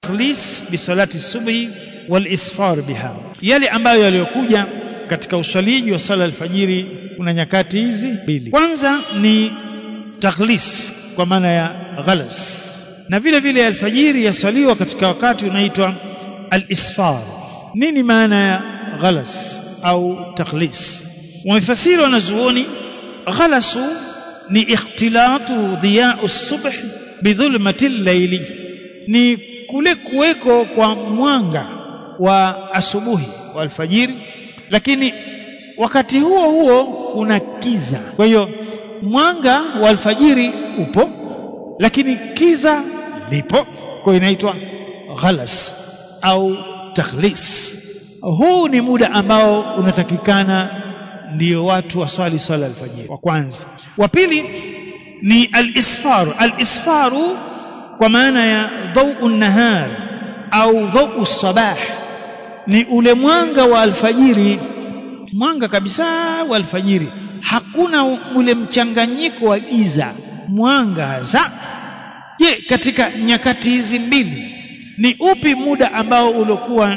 at-taqlis bi salati subhi wal isfar biha yale ambayo yaliyokuja katika uswaliji wa sala alfajiri kuna nyakati hizi mbili kwanza ni takhlis kwa maana ya ghalas na vile vile alfajiri yasaliwa katika wakati unaitwa al-isfar nini maana ya ghalas au takhlis wamefasiri wanazuoni ghalasu ni ikhtilatu dhiya'u subh bidhulmati al-layli ni kule kuweko kwa mwanga wa asubuhi wa alfajiri lakini wakati huo huo kuna kiza kwa hiyo mwanga wa alfajiri upo lakini kiza lipo kwa inaitwa ghalas au takhlis huu ni muda ambao unatakikana ndio watu waswali swala alfajiri wa kwanza wa pili ni al-isfaru al-isfaru kwa maana ya dhau nahar au dhau sabah ni ule mwanga wa alfajiri mwanga kabisa wa alfajiri hakuna ule mchanganyiko wa giza mwanga hasa je katika nyakati hizi mbili ni upi muda ambao uliokuwa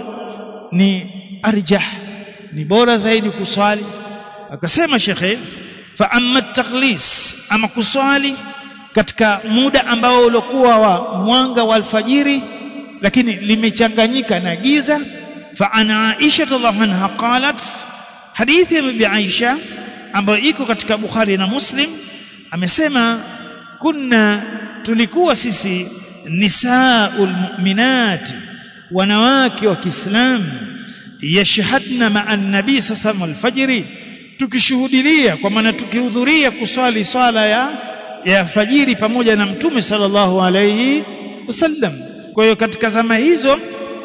ni arjah ni bora zaidi kuswali akasema shekhe fa amma taqlis ama kuswali katika muda ambao uliokuwa wa mwanga wa alfajiri lakini limechanganyika na giza fa ana Aisha radhiallahu anha qalat hadithi ya bibi Aisha ambayo iko katika Bukhari na Muslim amesema kunna tulikuwa sisi nisaul mu'minati wanawake wa Kiislamu yashhadna ma'a nabii sallallahu alfajiri tukishuhudilia kwa maana tukihudhuria kuswali swala ya ya fajiri pamoja na mtume sallallahu alayhi wasallam kwa hiyo katika zama hizo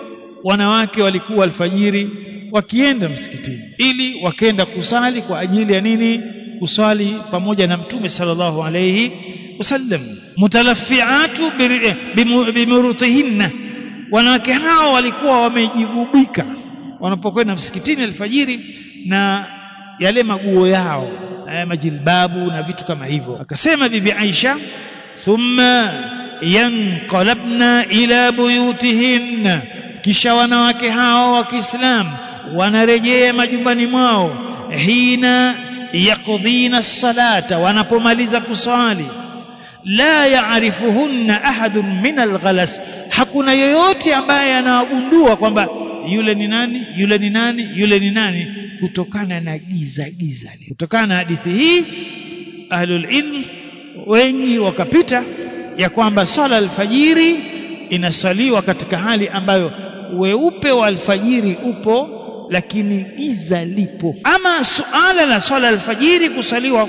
wanawake walikuwa alfajiri wakienda msikitini ili wakenda kusali kwa ajili ya nini kuswali pamoja na mtume sallallahu alayhi wasallam mutalaffiatu bimurutihinna wanawake hao walikuwa wamejigubika wanapokwenda msikitini alfajiri na yale maguo yao haya majilbabu na vitu kama hivyo akasema bibi Aisha thumma yanqalabna ila buyutihinna kisha wanawake hao wa Kiislamu wanarejea majumbani mwao hina yakudhina salata wanapomaliza kuswali la yaarifuhunna ahadun min alghalas hakuna yoyote ambaye anawagundua kwamba yule ni nani yule ni nani yule ni nani kutokana na giza giza kutokana na hadithi hii ahlul ilm wengi wakapita ya kwamba swala alfajiri inasaliwa katika hali ambayo weupe wa alfajiri upo lakini giza lipo ama suala la swala alfajiri kusaliwa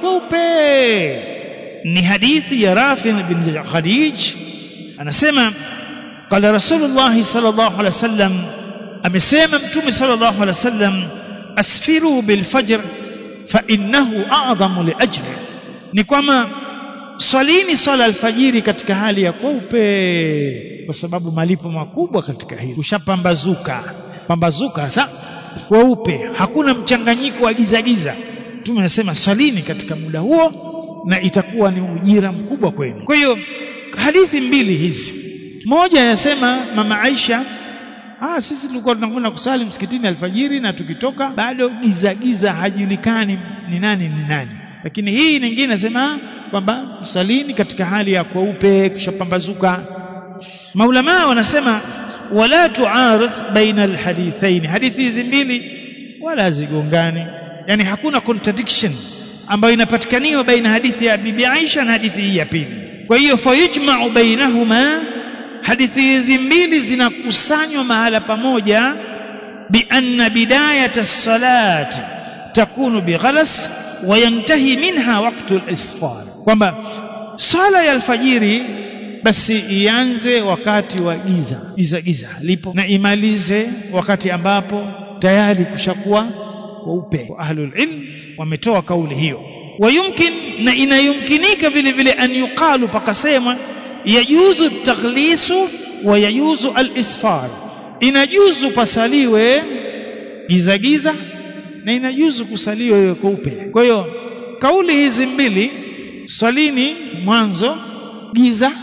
kweupe ni hadithi ya Rafi bin Khadij anasema qala rasulullah sallallahu alaihi wasallam amesema mtume sallallahu alaihi wasallam asfiru bil fajr fa innahu a'zamu li ajri ni kwamba swalini swala alfajiri katika hali ya kweupe kwa sababu malipo makubwa katika hili kushapambazuka pambazuka sasa kweupe hakuna mchanganyiko wa giza giza mtume anasema swalini katika muda huo na itakuwa ni ujira mkubwa kwenu kwa hiyo hadithi mbili hizi moja anasema mama Aisha ah sisi tulikuwa tunakwenda kusali msikitini alfajiri na tukitoka bado giza giza hajulikani ni nani ni nani lakini hii nyingine nasema kwamba salini katika hali ya kweupe kushapambazuka maulama wanasema wala tuaridh baina alhadithain hadithi hizi mbili wala zigongani yani hakuna contradiction ambayo inapatikaniwa baina hadithi ya bibi Aisha na hadithi hii ya pili kwa hiyo fayujma'u bainahuma hadithi hizi mbili zinakusanywa mahala pamoja bi anna bidayat as-salati takunu bighalas wa yantahi minha waqtu al-isfar kwamba sala ya alfajiri basi ianze wakati wa giza giza giza lipo na imalize wakati ambapo tayari kushakuwa kweupe ahlul ilm wametoa kauli hiyo wayumkin na inayumkinika vile vile an yuqalu pakasema yajuzu taghlisu wa yajuzu al-isfar inajuzu pasaliwe giza giza na inajuzu kusaliwa iwe kweupe kwa hiyo kauli hizi mbili swalini mwanzo giza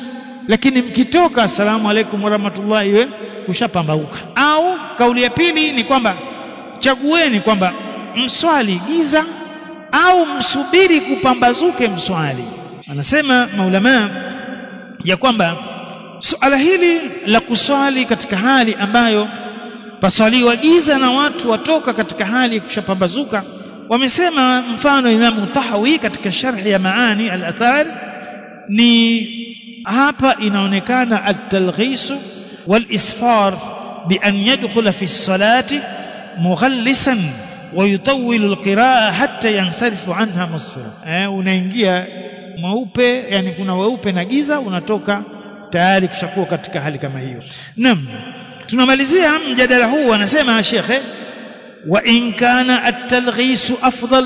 lakini mkitoka asalamu alaikum warahmatullahi iwe kushapambauka au kauli ya pili ni kwamba chagueni kwamba mswali giza au msubiri kupambazuke mswali anasema maulama ya kwamba suala hili la kuswali katika hali ambayo paswaliwa giza na watu watoka katika hali ya kushapambazuka wamesema mfano Imamu Tahawi katika sharhi ya maani al-athar ni hapa inaonekana at-talghis wal-isfar bi an yadkhula fi as-salati mughallisan wa yutawwilu al-qira'a hatta yansarifu anha musfira eh unaingia mweupe yani kuna weupe na giza unatoka tayari kushakuwa katika hali kama hiyo naam tunamalizia mjadala huu anasema shekhe wa in kana at-talghis afdal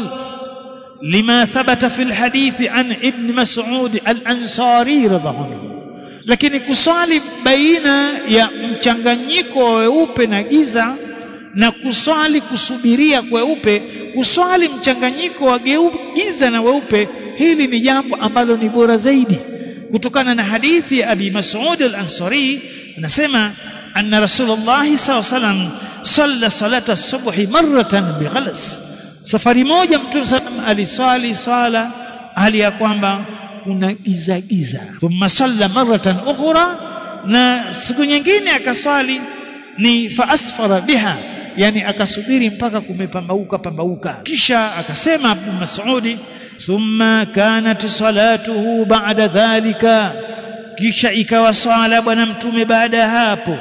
lima thabata fi al-hadith an ibn mas'ud al-ansari radhiallahu anhu lakini kuswali baina ya mchanganyiko wa weupe na giza na kuswali kusubiria kweupe kuswali mchanganyiko wa giza na weupe hili ni jambo ambalo ni bora zaidi kutokana na hadithi ya Abi Mas'ud al-Ansari anasema anna Rasulullah sallallahu alaihi wasallam salla salata subhi marratan bighalas safari moja mtume sallam aliswali swala hali ya kwamba kuna giza giza thumma salla marratan ukhra na siku nyingine akaswali ni fa asfara biha yani akasubiri mpaka kumepambauka pambauka kisha akasema Abu Mas'udi thumma kanat salatuhu ba'da dhalika kisha ikawa swala bwana mtume baada ya hapo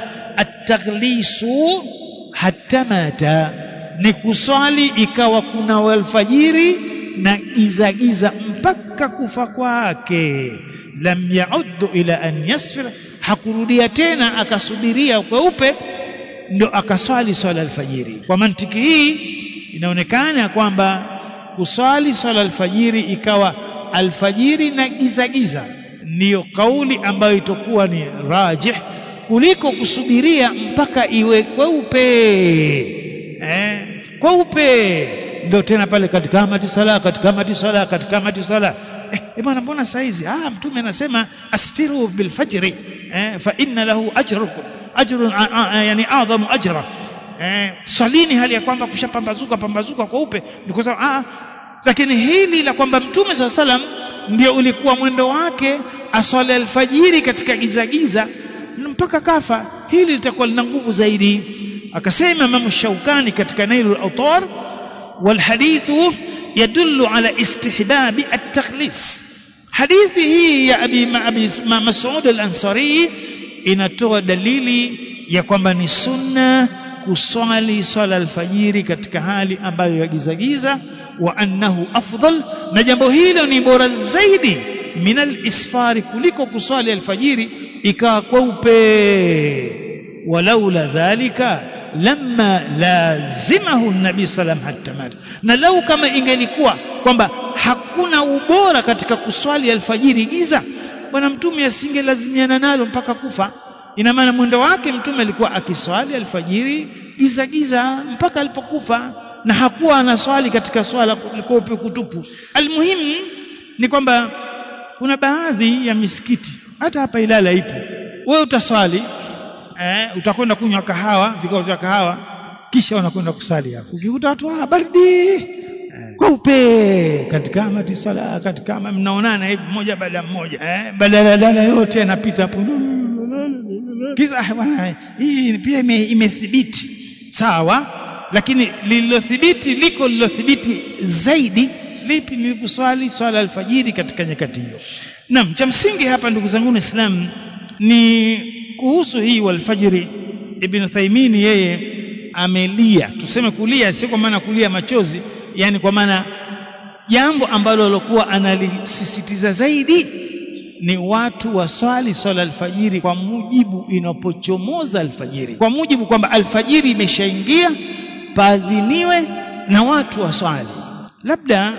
at-taghlisu hatta mata ni kuswali ikawa kuna alfajiri na giza giza mpaka kufa kwake lam yauddu ila an yasfira hakurudia tena akasubiria kweupe ndo akaswali swala alfajiri kwa mantiki hii inaonekana kwamba kuswali swala alfajiri ikawa alfajiri na giza giza ndiyo kauli ambayo itakuwa ni rajih kuliko kusubiria mpaka iwe kweupe eh kweupe ndio tena pale katika mati sala katika mati sala katika mati sala eh bwana mbona saizi ah mtume anasema asfiru bil fajri eh fa inna lahu ajrukum ajrun yani adhamu ajra eh swalini hali ya kwamba kushapambazuka pambazuka kweupe ni kwa sababu ah lakini hili la kwamba mtume saa salam ndio ulikuwa mwendo wake aswali alfajiri katika giza giza mpaka kafa hili litakuwa lina nguvu zaidi akasema Imam Shaukani katika Nailul Awtar والحديث يدل على استحباب التخليص hadithi hii ya abi, abi Mas'ud al-Ansari inatoa dalili ya kwamba ni sunna kuswali swala alfajiri katika hali ambayo ya giza giza wa annahu afdal na jambo hilo ni bora zaidi min al-isfari kuliko kuswali alfajiri ikawa kweupe walaula dhalika lamma lazimahu nabii salam hatta mata na lau kama ingelikuwa kwamba hakuna ubora katika kuswali alfajiri giza bwana mtume asingelazimiana nalo mpaka kufa ina maana mwendo wake mtume alikuwa akiswali alfajiri giza giza mpaka alipokufa na hakuwa anaswali katika swala kweupe kutupu almuhimu ni kwamba kuna baadhi ya misikiti hata hapa Ilala ipo wewe utaswali eh, utakwenda kunywa kahawa vikao vya kahawa kisha unakwenda kusali hapo ukikuta watu ah baridi eh, kweupe katika mati sala katika mnaonana hivi mmoja baada ya mmoja eh, badala yote yanapita hapo kisa bwana hii pia imethibiti sawa lakini lililothibiti liko lililothibiti zaidi lipi ni kuswali swala alfajiri katika nyakati hiyo naam cha msingi hapa ndugu zangu Islam ni kuhusu hii walfajiri ibn Thaimini yeye amelia tuseme kulia sio kwa maana kulia machozi yani kwa maana jambo ambalo alikuwa analisisitiza zaidi ni watu waswali swala alfajiri kwa mujibu inapochomoza alfajiri kwa mujibu kwamba alfajiri imeshaingia paadhiniwe na watu waswali labda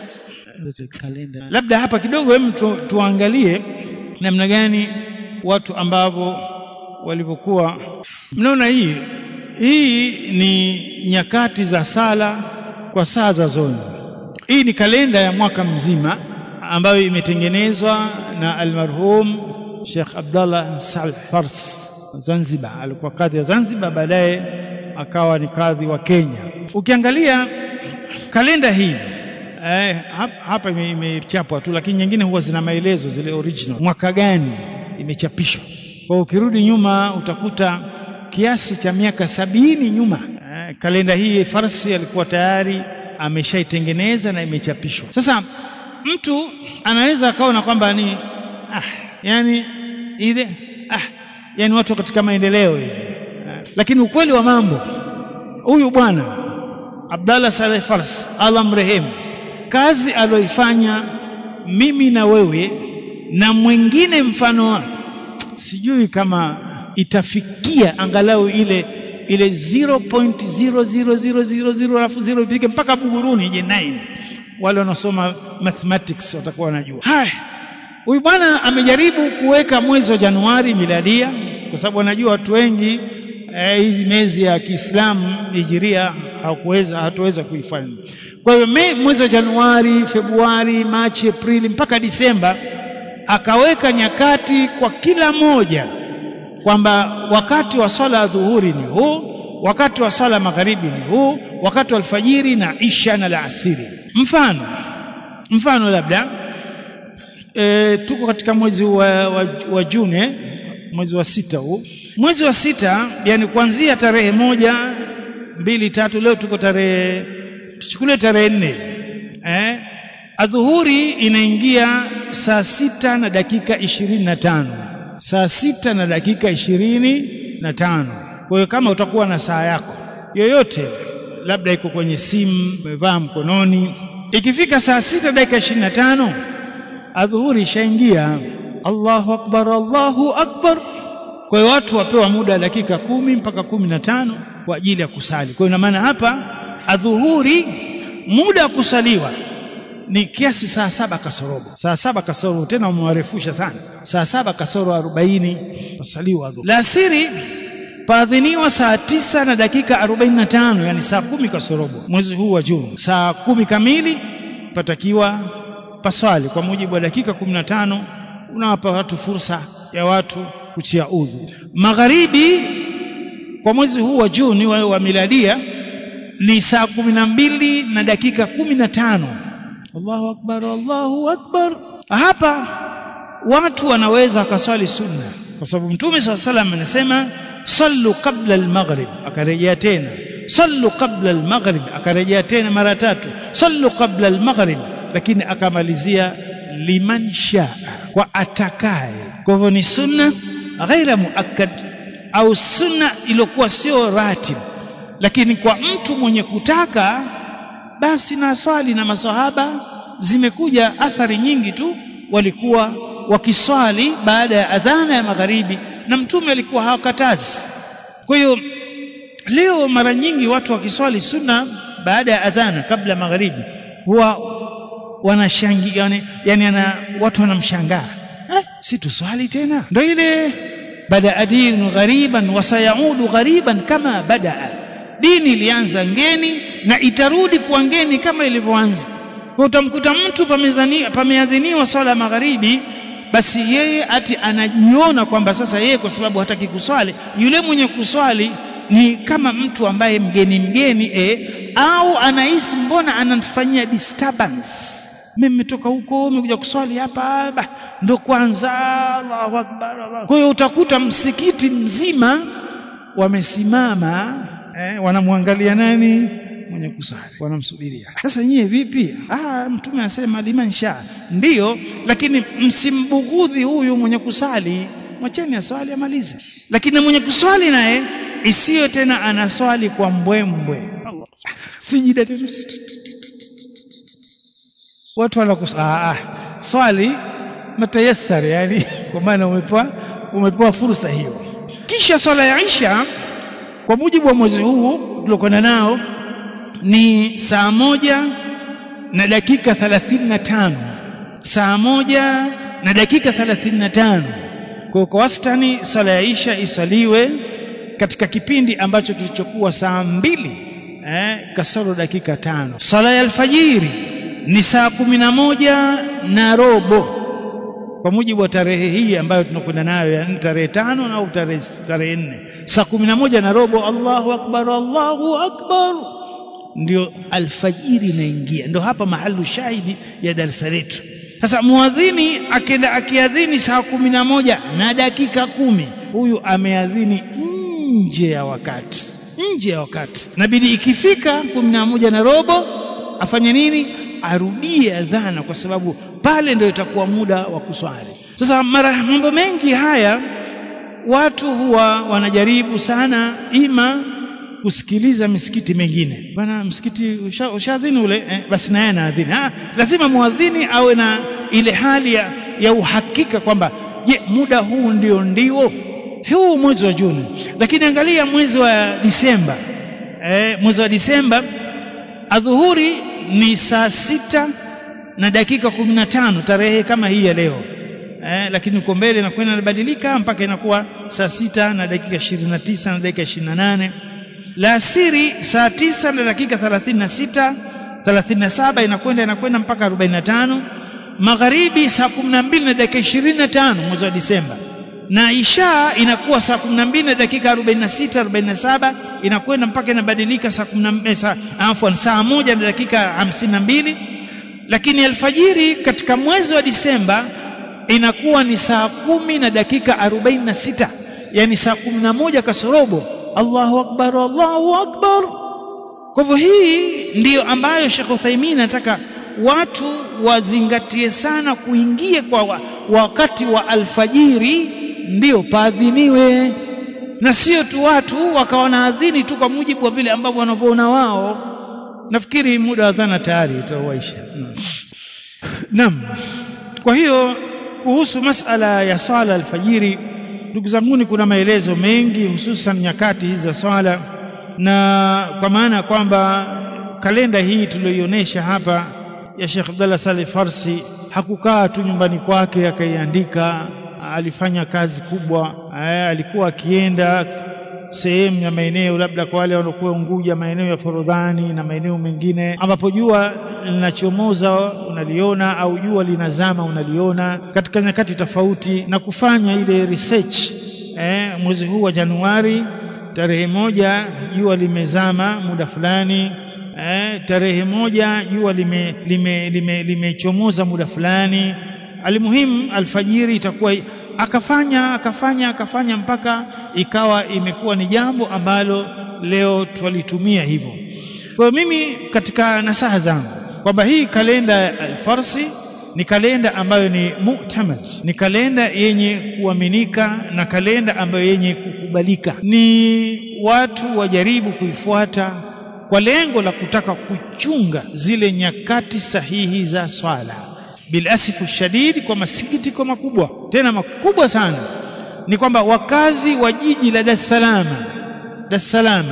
labda hapa kidogo hem tu, tuangalie namna gani watu ambavyo walivyokuwa mnaona hii hii ni nyakati za sala kwa saa za zoni hii ni kalenda ya mwaka mzima ambayo imetengenezwa na almarhum Sheikh Abdallah Saleh Fars Zanzibar alikuwa kadhi wa Zanzibar baadaye akawa ni kadhi wa Kenya ukiangalia kalenda hii eh, hapa imechapwa tu lakini nyingine huwa zina maelezo zile original mwaka gani imechapishwa kwa ukirudi nyuma utakuta kiasi cha miaka sabini nyuma eh, kalenda hii Farsi alikuwa tayari ameshaitengeneza na imechapishwa sasa mtu anaweza akaona kwamba ni ah, yani ile ah, yani watu katika maendeleo hivi ah, lakini ukweli wa mambo huyu bwana Abdallah Saleh Fars Allah mrehemu kazi aliyoifanya mimi na wewe na mwingine mfano wake sijui kama itafikia angalau ile ile 0.00000 alafu 0 ipige mpaka Buguruni je 9 wale wanaosoma mathematics watakuwa wanajua haya huyu bwana amejaribu kuweka mwezi wa Januari miladia kwa sababu anajua watu wengi hizi eh, miezi ya Kiislamu hijiria hakuweza hatuweza kuifanya kwa hiyo mwezi wa Januari Februari Machi Aprili mpaka Disemba akaweka nyakati kwa kila moja kwamba wakati wa swala ya dhuhuri ni huu wakati wa swala magharibi ni huu wakati wa alfajiri na isha na alasiri mfano mfano labda e, tuko katika mwezi wa, wa, wa Juni eh? mwezi wa sita huu mwezi wa sita yani kuanzia tarehe moja mbili tatu leo tuko tarehe tuchukulie tarehe nne eh? adhuhuri inaingia saa sita na dakika ishirini na tano saa sita na dakika ishirini na tano kwa hiyo kama utakuwa na saa yako yoyote labda iko kwenye simu umevaa mkononi ikifika saa sita dakika ishirini na tano adhuhuri ishaingia Allahu akbar Allahu akbar kwa hiyo watu wapewa muda wa dakika kumi mpaka kumi na tano kwa ajili ya kusali kwa hiyo ina maana hapa adhuhuri muda wa kusaliwa ni kiasi saa saba kasorobo saa saba kasoro tena umewarefusha sana saa saba kasoro arobaini pasaliwa adhuhuri la asiri paadhiniwa saa tisa na dakika arobaini na tano yani saa kumi kasorobo mwezi huu wa Juni saa kumi kamili patakiwa paswali kwa mujibu wa dakika kumi na tano unawapa watu fursa ya watu kutia udhu magharibi kwa mwezi huu wa Juni wa, wa miladia ni saa kumi na mbili na dakika kumi na tano Allahu akbar Allahu akbar hapa watu wanaweza wakaswali sunna kwa sababu mtume saa salam anasema sallu qabla almaghrib akarejea tena sallu qabla almaghrib akarejea tena mara tatu sallu qabla almaghrib lakini akamalizia liman shaa kwa atakaye kwa hivyo ni sunna ghaira muakkad au sunna iliyokuwa sio ratib lakini kwa mtu mwenye kutaka basi na swali na masahaba zimekuja athari nyingi tu walikuwa wakiswali baada ya adhana ya magharibi na mtume alikuwa hawakatazi kwa hiyo leo mara nyingi watu wakiswali sunna baada ya adhana kabla ya magharibi huwa wanashangia yani, yani ana, watu wanamshangaa eh, si tuswali tena ndio ile badaa dinu ghariban wasayaudu ghariban kama badaa dini ilianza ngeni na itarudi kuwa ngeni kama ilivyoanza kwa utamkuta mtu pameadhiniwa swala ya magharibi basi yeye ati anajiona kwamba sasa yeye kwa sababu hataki kuswali yule mwenye kuswali ni kama mtu ambaye mgeni mgeni e, au anahisi mbona anafanyia disturbance mimi nimetoka huko nimekuja kuswali hapa bah, ndo kwanza Allahu akbar Allah kwa hiyo utakuta msikiti mzima wamesimama eh, wanamwangalia nani mwenye kusali wanamsubiria sasa nyie vipi ah mtume anasema liman sha ndiyo lakini msimbughudhi huyu mwenye kusali mwacheni aswali amalize lakini mwenye kuswali naye isiyo tena anaswali kwa mbwembwe sijida tena watu wanakus ah, ah, swali matayasar yani kwa maana umepewa umepewa fursa hiyo kisha swala ya Isha kwa mujibu wa mwezi huu tuliokwenda nao ni saa moja na dakika thelathini na tano saa moja na dakika thelathini na tano kwa kwa wastani swala ya Isha iswaliwe katika kipindi ambacho kilichokuwa saa mbili eh, kasoro dakika tano swala ya alfajiri ni saa kumi na moja na robo kwa mujibu wa tarehe hii ambayo tunakwenda nayo yani tarehe tano au tarehe tarehe nne saa kumi na moja na robo Allahu akbar Allahu akbar ndio alfajiri inaingia ndio hapa mahalu shahidi ya darasa letu sasa muadhini akenda akiadhini saa kumi na moja na dakika kumi huyu ameadhini nje ya wakati nje ya wakati nabidi ikifika kumi na moja na robo afanye nini arudie adhana kwa sababu pale ndio itakuwa muda wa kuswali sasa mara mambo mengi haya watu huwa wanajaribu sana ima kusikiliza misikiti mengine bana msikiti ushadhini usha ule eh, basi naye anaadhini ah, lazima muadhini awe na ile hali ya, ya uhakika kwamba je muda huu ndio ndio huu mwezi wa Juni lakini angalia mwezi wa Disemba eh, mwezi wa Disemba adhuhuri ni saa sita na dakika kumi na tano tarehe kama hii ya leo eh, lakini uko mbele inakwenda inabadilika mpaka inakuwa saa sita na dakika ishirini na tisa na dakika ishirini na nane la asiri saa tisa na dakika thelathini na sita thelathini na saba inakwenda inakwenda mpaka arobaini na tano magharibi saa kumi na mbili na dakika ishirini na tano mwezi wa Disemba na isha inakuwa saa kumi na mbili na dakika arobaini na sita arobaini na saba inakwenda mpaka inabadilika saa kumi na saa afwan saa moja na dakika hamsini na mbili lakini alfajiri katika mwezi wa Disemba inakuwa ni saa kumi na dakika arobaini na sita yani saa kumi na moja kasorobo Allahu akbar Allahu akbar kwa hivyo hii ndiyo ambayo Sheikh Uthaymeen anataka watu wazingatie sana kuingia kwa wakati wa alfajiri ndio paadhiniwe na sio tu watu wakawa naadhini tu kwa mujibu wa vile ambavyo wanavyoona wao nafikiri muda wa dhana tayari utawaisha naam kwa hiyo kuhusu masala ya swala alfajiri ndugu zanguni kuna maelezo mengi hususan nyakati hizi za swala na kwa maana kwamba kalenda hii tuliyoionyesha hapa ya Sheikh Abdullah Saleh Farsi hakukaa tu nyumbani kwake akaiandika alifanya kazi kubwa Aya, alikuwa akienda sehemu ya maeneo labda kwa wale wanaokuwa Unguja maeneo ya Forodhani na maeneo mengine ambapo jua linachomoza unaliona au jua linazama unaliona katika nyakati tofauti na kufanya ile research eh, mwezi huu wa Januari tarehe moja jua limezama muda fulani eh, tarehe moja jua limechomoza lime, lime, lime muda fulani alimuhimu alfajiri itakuwa akafanya akafanya akafanya mpaka ikawa imekuwa ni jambo ambalo leo twalitumia hivyo kwa mimi katika nasaha zangu kwamba hii kalenda ya alfarsi ni kalenda ambayo ni mu'tamad ni kalenda yenye kuaminika na kalenda ambayo yenye kukubalika ni watu wajaribu kuifuata kwa lengo la kutaka kuchunga zile nyakati sahihi za swala bilasifu shadidi kwa masikitiko makubwa tena makubwa sana ni kwamba wakazi wa jiji la Dar es Salaam Dar es Salaam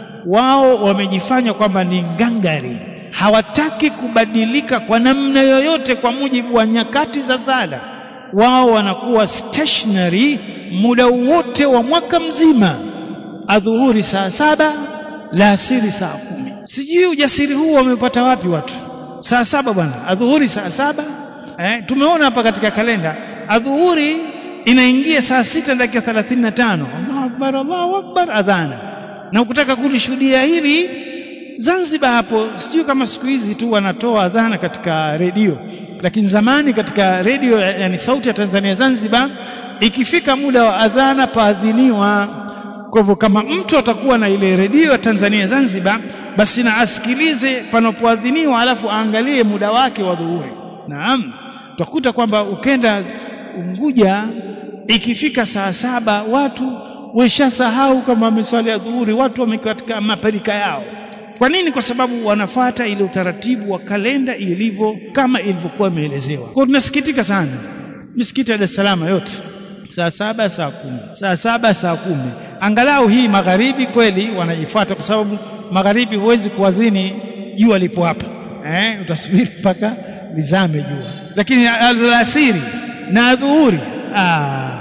wao wamejifanya kwamba ni ngangari hawataki kubadilika kwa namna yoyote kwa mujibu wa nyakati za sala wao wanakuwa stationary muda wote wa mwaka mzima adhuhuri saa saba la asiri saa kumi sijui ujasiri huu wamepata wapi watu saa saba bwana adhuhuri saa saba eh, tumeona hapa katika kalenda adhuhuri inaingia saa sita dakika thelathini na tano Allahu akbar Allahu akbar adhana na ukitaka kulishuhudia hili Zanzibar hapo sijui kama siku hizi tu wanatoa adhana katika redio lakini zamani katika redio yani sauti ya Tanzania Zanzibar ikifika muda wa adhana paadhiniwa kwa hivyo kama mtu atakuwa na ile redio ya Tanzania Zanzibar basi na asikilize panapoadhiniwa alafu aangalie muda wake wa dhuhuri naam utakuta kwamba ukenda Unguja ikifika saa saba watu weshasahau kama wameswali dhuhuri watu wamekatika maparika yao kwa nini kwa sababu wanafata ile utaratibu wa kalenda ilivyo kama ilivyokuwa imeelezewa kwa tunasikitika sana misikiti ya Dar es Salaam yote saa saba saa kumi saa saba saa kumi angalau hii magharibi kweli wanaifuata kwa sababu magharibi huwezi kuadhini jua lipo hapa eh, utasubiri mpaka lizame jua lakini alasiri na adhuhuri ah,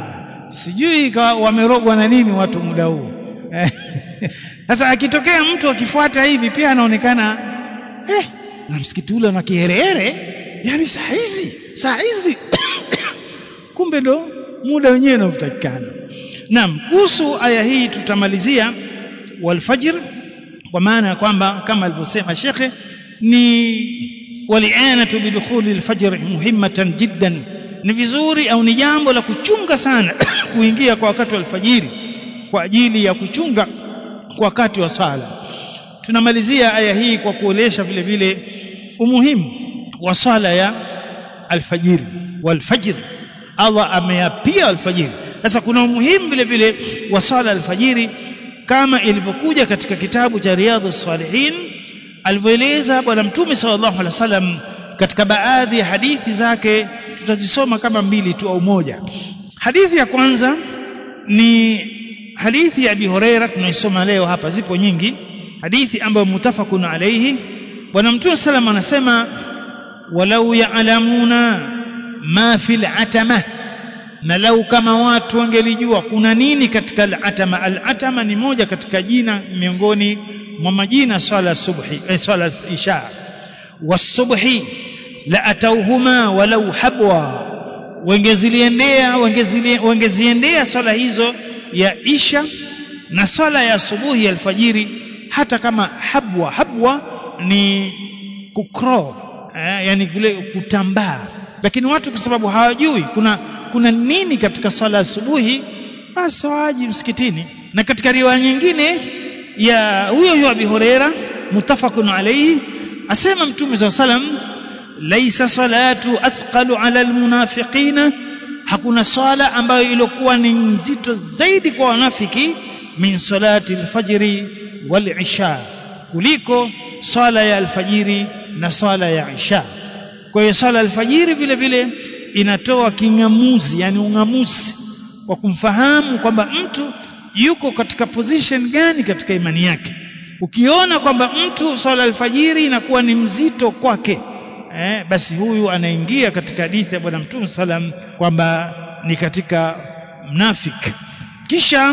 sijui wamerogwa na nini watu muda huu sasa akitokea mtu akifuata hivi pia anaonekana eh, na msikiti ule una kiherehere yani saa hizi saa hizi kumbe ndo muda wenyewe unaotakikana naam kuhusu aya hii tutamalizia walfajr kwa maana ya kwamba kama alivyosema shekhe ni walianatu bidukhuli alfajr muhimmatan jiddan ni vizuri au ni jambo la kuchunga sana kuingia kwa wakati wa alfajiri kwa ajili ya kuchunga kwa wakati wa sala tunamalizia aya hii kwa kuolesha vile vile umuhimu wa sala ya alfajiri walfajr Allah ameyapia alfajiri sasa kuna umuhimu vile vile wa sala alfajiri kama ilivyokuja katika kitabu cha riadhus salihin alivyoeleza bwana mtume sallallahu alaihi wasallam katika baadhi ya hadithi zake tutazisoma kama mbili tu au moja hadithi ya kwanza ni hadithi ya Abi Huraira tunaisoma leo hapa zipo nyingi hadithi ambayo mutafakun alayhi bwana mtume sallam anasema walau ya'lamuna ma fil atama na lau kama watu wangelijua kuna nini katika al-atama al-atama ni moja katika jina miongoni mwa majina swala subhi eh, swala isha wasubhi la atauhuma walau habwa wangeziliendea wangeziendea swala hizo ya isha na swala ya asubuhi ya alfajiri hata kama habwa habwa ni kukro eh, yani kule kutambaa lakini watu kwa sababu hawajui kuna kuna nini katika swala asubuhi basi waji msikitini na katika riwaya nyingine ya huyo huyo Abi Huraira mutafakun alayhi asema mtume SAW salam laisa salatu athqalu ala almunafiqina hakuna swala ambayo ilikuwa ni nzito zaidi kwa wanafiki min salati alfajri wal isha kuliko swala ya alfajiri na swala ya isha kwa hiyo swala alfajiri vile vile inatoa kingamuzi yani ungamuzi wa kumfahamu kwamba mtu yuko katika position gani katika imani yake ukiona kwamba mtu swala alfajiri inakuwa ni mzito kwake eh, basi huyu anaingia katika hadithi ya bwana mtume salam kwamba ni katika mnafik kisha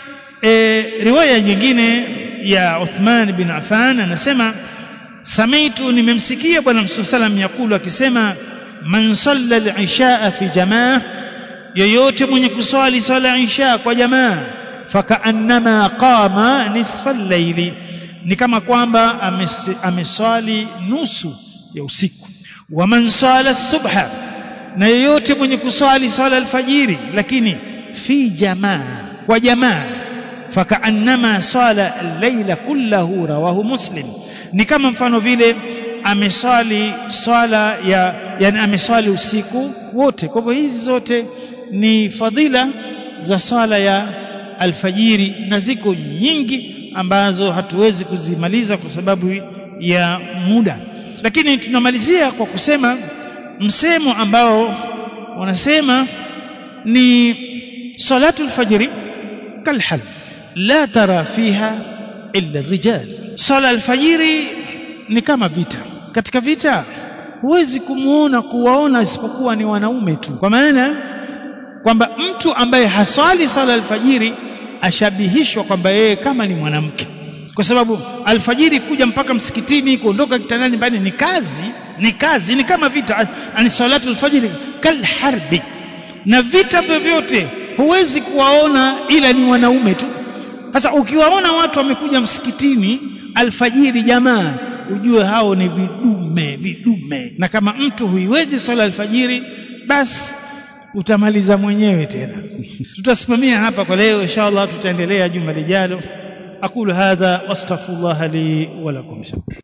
e, riwaya nyingine ya Uthman bin Affan anasema samitu nimemsikia bwana mtume salam yakulu akisema man salla al-isha fi jamaa yoyote mwenye kuswali swala isha kwa jamaa fakaannama qama nisfa al-layli ni kama kwamba ameswali nusu ya usiku wa man sala subha na yoyote mwenye kuswali swala alfajiri lakini fi jamaa kwa jamaa fakaannama sala al-layla kullahu rawahu muslim ni kama mfano vile ameswali swala ya yani ameswali usiku wote kwa hivyo hizi zote ni fadhila za swala ya alfajiri na ziko nyingi ambazo hatuwezi kuzimaliza kwa sababu ya muda lakini tunamalizia kwa kusema msemo ambao wanasema ni salatu alfajri kalhal la tara fiha illa rijal sala alfajiri ni kama vita katika vita huwezi kumuona kuwaona isipokuwa ni wanaume tu kwa maana kwamba mtu ambaye haswali swala alfajiri ashabihishwa kwamba yeye kama ni mwanamke kwa sababu alfajiri kuja mpaka msikitini kuondoka kitandani nyumbani ni kazi ni kazi ni kama vita ani salatu alfajiri kal harbi na vita vyovyote huwezi kuwaona ila ni wanaume tu sasa ukiwaona watu wamekuja msikitini alfajiri jamaa ujue hao ni vidume vidume na kama mtu huiwezi swala alfajiri basi utamaliza mwenyewe tena tutasimamia hapa kwa leo inshallah tutaendelea juma lijalo aqulu hadha wastaghfirullah li wa lakum